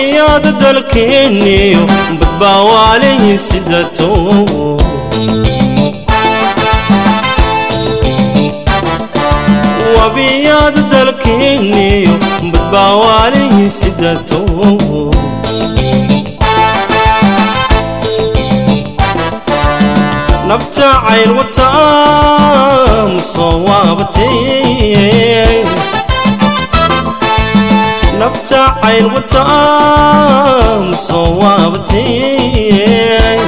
wabiyaada dalkeeniyo badbaawaaleyin sidato wabiyaada dalkeeniyo badbaawaaleyin sidato nafta cayl wataa musoo waabatee nafta cayl wataa musoo waabatee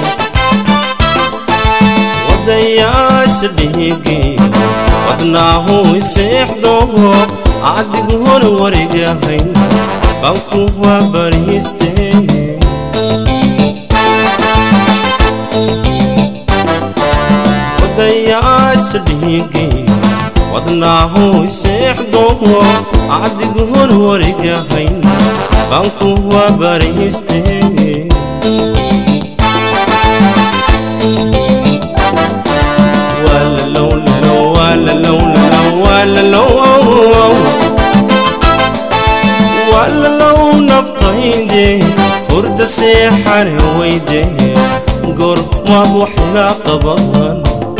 wadayaasha dhiigiyo wadnaahu iseexdo adigu hore warigahayn baan ku waabariistee wadayaasha dhiigiyo wadnaahu iseexdo adigu hor warigahayn baan ku waabariistee walalow naftayde hurda seexane weyde goor maad waxila qaban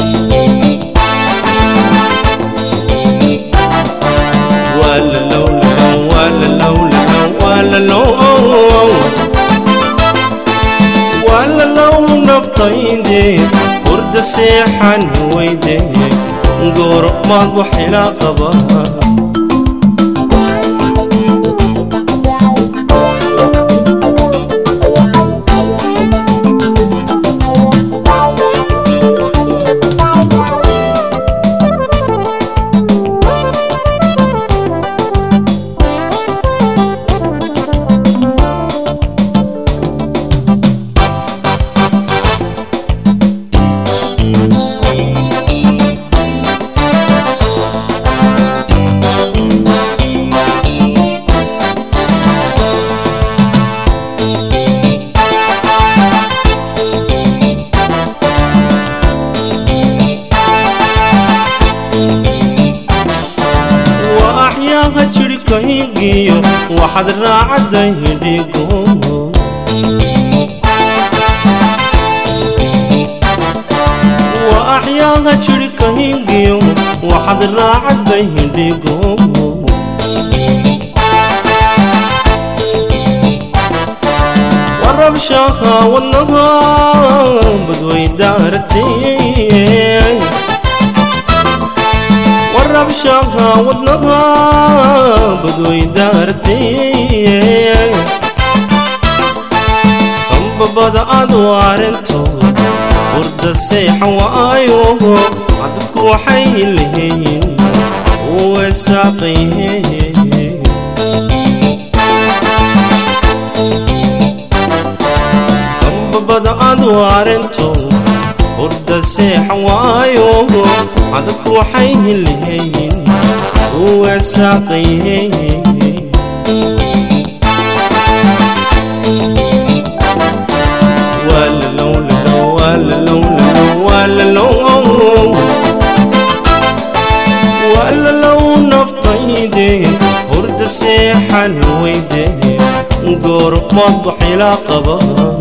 walalow naftayde hurda seexan weyde goor maad waxila qaban waaxyaaha jirhkaygiyo waxaad raacadday hidhigo waaxyaaha jirhkaygiyo waxaad raacadday hidhigo warabshaha wadnaha badweydaartay warabshaha wadnaha badweydaartay sambabada aad waarinto hurda seexan waayo cadadku waxay leeyiin weesaaqaye sambabada aad waarinto hurda seexan waayo cadadku waxay leeyiin weesaaqaye walalow naftayde hurda seexan weyde goor maad waxila qaba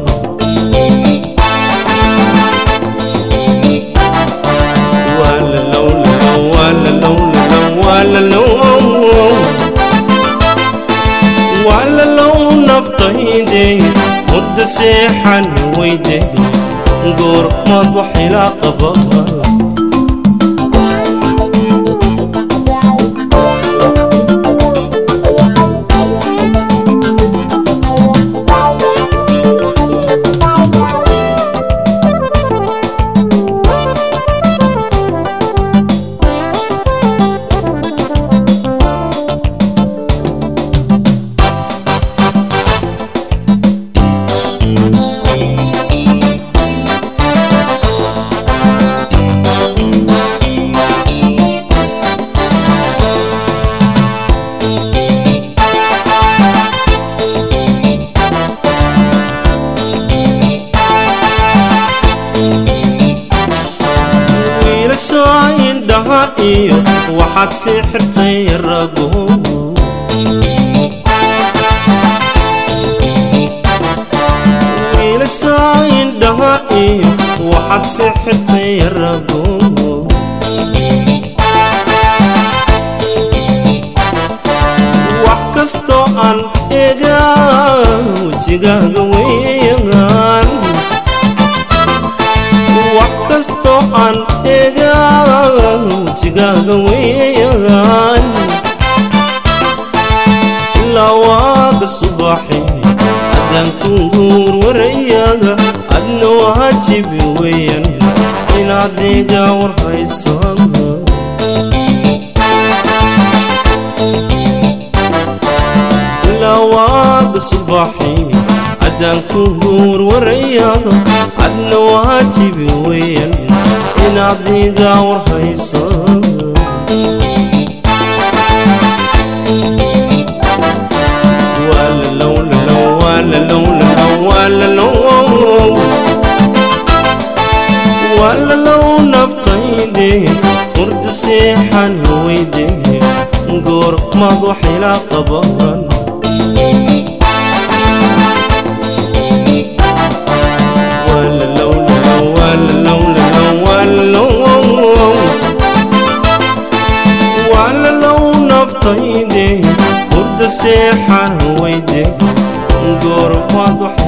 walalow naftayde hurda seexan weyde goor maad waxila qaba wiilasha indhaha iyo waxaad sii xirtay rago waxaad sixirtay rago wax kastoo aan eegaa wejigaaga weeyaan wax kastoo aan eegaa wejigaaga weeyaan ilaa waaga subaxi haddaan ku guur warayaga adna waajibi weeyaan inaad iga warhayso ilaa waaga subaxi haddaan ku guur warayaga adna waajibi weeyaan inaad iga warhayso walalow naftayde hurda seexan weyde goor madaxila qaban walalow naftayde hurda seexan weyde goor madax